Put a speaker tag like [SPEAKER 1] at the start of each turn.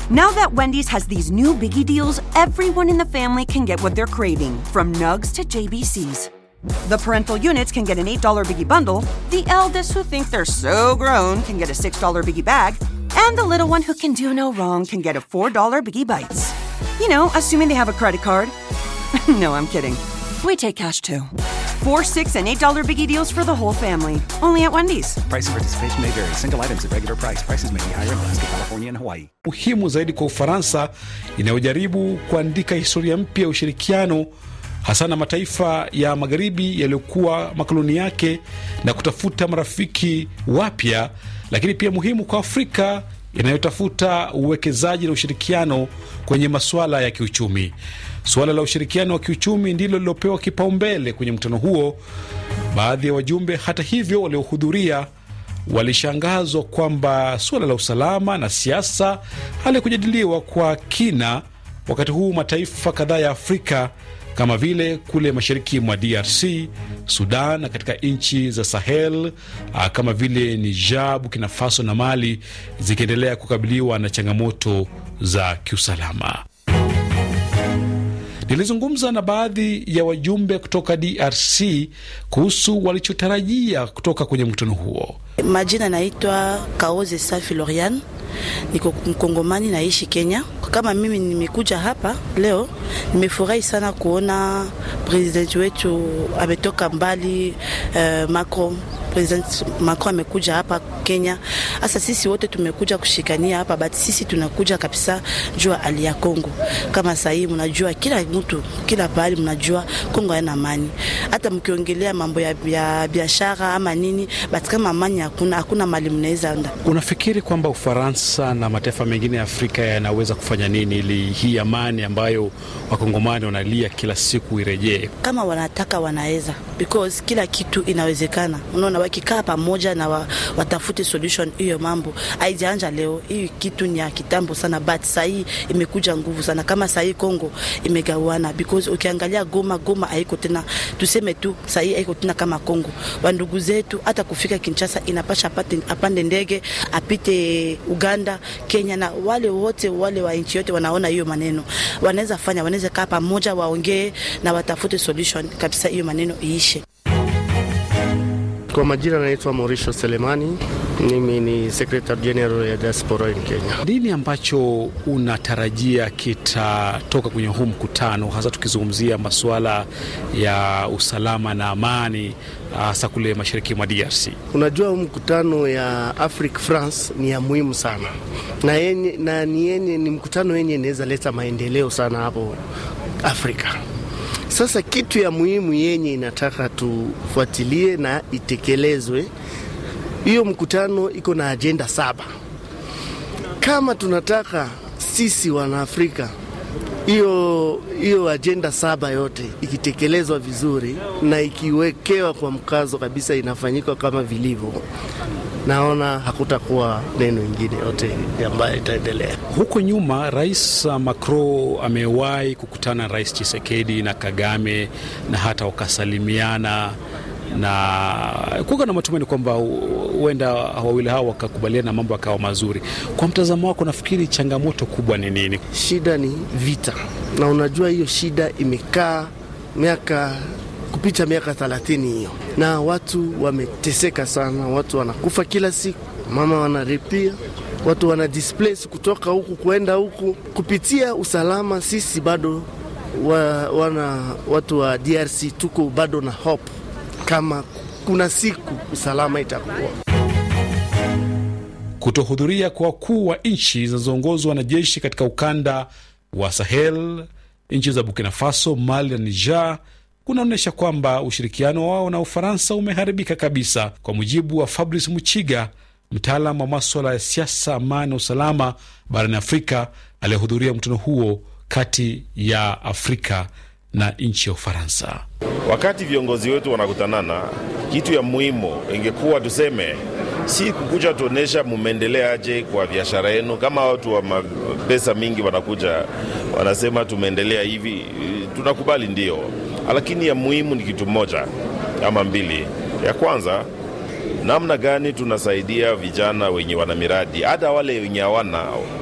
[SPEAKER 1] Now that Wendy's has these new biggie deals, everyone in the family can get what they're craving, from nugs to JBCs. The parental units can get an $8 biggie bundle, the eldest who think they're so grown can get a $6 biggie bag, and the little one who can do no wrong can get a $4 biggie bites. You know, assuming they have a credit card. no, I'm kidding. We take cash too. Four, six, and eight dollar biggie deals for the whole family. Only at Wendy's.
[SPEAKER 2] Price and participation may vary. Single items at regular price. Prices may be higher in Alaska, California, and Hawaii.
[SPEAKER 3] muhimu zaidi kwa Ufaransa inayojaribu kuandika historia mpya ya ushirikiano hasa na mataifa ya magharibi yaliyokuwa makoloni yake na kutafuta marafiki wapya, lakini pia muhimu kwa Afrika inayotafuta uwekezaji na ushirikiano kwenye masuala ya kiuchumi. Suala la ushirikiano wa kiuchumi ndilo lilopewa kipaumbele kwenye mkutano huo. Baadhi ya wajumbe, hata hivyo, waliohudhuria walishangazwa kwamba suala la usalama na siasa halikujadiliwa kwa kina, wakati huu mataifa kadhaa ya Afrika kama vile kule mashariki mwa DRC, Sudan na katika nchi za Sahel ah, kama vile Niger, Burkina Faso na Mali zikiendelea kukabiliwa na changamoto za kiusalama. Nilizungumza na baadhi ya wajumbe kutoka DRC kuhusu walichotarajia kutoka kwenye mkutano huo.
[SPEAKER 4] Majina naitwa Kaoze Safi Lorian, niko Mkongomani, naishi Kenya. Kama mimi nimekuja hapa leo, nimefurahi sana kuona president wetu ametoka mbali. Uh, Macron President Macron amekuja hapa Kenya. Sasa sisi wote tumekuja kushikania hapa, but sisi tunakuja kabisa jua hali ya Kongo. Kama sahii mnajua, kila mtu kila pahali mnajua Kongo haina amani. Hata mkiongelea mambo ya, ya biashara ama nini, but kama amani hakuna, hakuna mali mnaweza enda.
[SPEAKER 3] Unafikiri kwamba Ufaransa na mataifa mengine ya Afrika yanaweza kufanya nini ili hii amani ambayo wakongomani wanalia kila siku irejee?
[SPEAKER 4] Kama wanataka wanaweza, because kila kitu inawezekana. Unaona, wakikaa pamoja na wa, watafute solution. Hiyo mambo haijaanja leo, hii kitu ni ya kitambo sana, but sahii imekuja nguvu sana. Kama sahii Kongo imegawana, because ukiangalia Goma, Goma haiko tena, tuseme tu sahii haiko tena kama Kongo. Wandugu zetu hata kufika Kinshasa inapasha apate, apande ndege apite Uganda, Kenya, na wale wote wale wa nchi yote wanaona hiyo maneno, wanaweza fanya, wanaweza kaa pamoja, waongee na watafute solution kabisa, hiyo maneno iishe.
[SPEAKER 5] Kwa majina naitwa Mauricio Selemani, mimi ni Secretary General ya Diaspora in Kenya.
[SPEAKER 3] Nini ambacho unatarajia kitatoka kwenye huu mkutano, hasa tukizungumzia masuala ya usalama na amani, hasa kule mashariki mwa DRC?
[SPEAKER 5] Unajua, huu mkutano ya Afrique France ni ya muhimu sana na, yenye, na ni, yenye, ni mkutano yenye inaweza leta maendeleo sana hapo Afrika. Sasa kitu ya muhimu yenye inataka tufuatilie na itekelezwe, hiyo mkutano iko na ajenda saba. Kama tunataka sisi Wanaafrika hiyo hiyo ajenda saba yote ikitekelezwa vizuri na ikiwekewa kwa mkazo kabisa, inafanyika kama vilivyo, naona hakutakuwa neno ingine yote ambayo itaendelea.
[SPEAKER 3] Huko nyuma Rais Macron amewahi kukutana na Rais Chisekedi na Kagame na hata wakasalimiana na kuwa na matumaini kwamba huenda wawili hao wakakubaliana na mambo yakawa mazuri. Kwa mtazamo wako, nafikiri changamoto kubwa ni nini?
[SPEAKER 5] Shida ni vita, na unajua hiyo shida imekaa miaka kupita miaka thelathini hiyo, na watu wameteseka sana, watu wanakufa kila siku, mama wanaripia watu wana displace kutoka huku kuenda huku kupitia usalama. Sisi bado wa, wana watu wa DRC tuko bado na hope kama kuna siku usalama itakuwa.
[SPEAKER 3] Kutohudhuria kwa wakuu wa nchi zinazoongozwa na jeshi katika ukanda wa Sahel, nchi za Burkina Faso, Mali na Niger kunaonyesha kwamba ushirikiano wao na Ufaransa umeharibika kabisa, kwa mujibu wa Fabrice Muchiga, mtaalam wa maswala ya siasa, amani na usalama barani Afrika aliyehudhuria mkutano huo kati ya Afrika na nchi ya Ufaransa.
[SPEAKER 6] Wakati viongozi wetu wanakutanana, kitu ya muhimu ingekuwa tuseme, si kukuja tuonyesha mumeendeleaje kwa biashara yenu. Kama watu wa pesa mingi wanakuja wanasema tumeendelea hivi, tunakubali ndio, lakini ya muhimu ni kitu moja ama mbili. Ya kwanza namna gani tunasaidia vijana wenye wana miradi, hata wale wenye hawana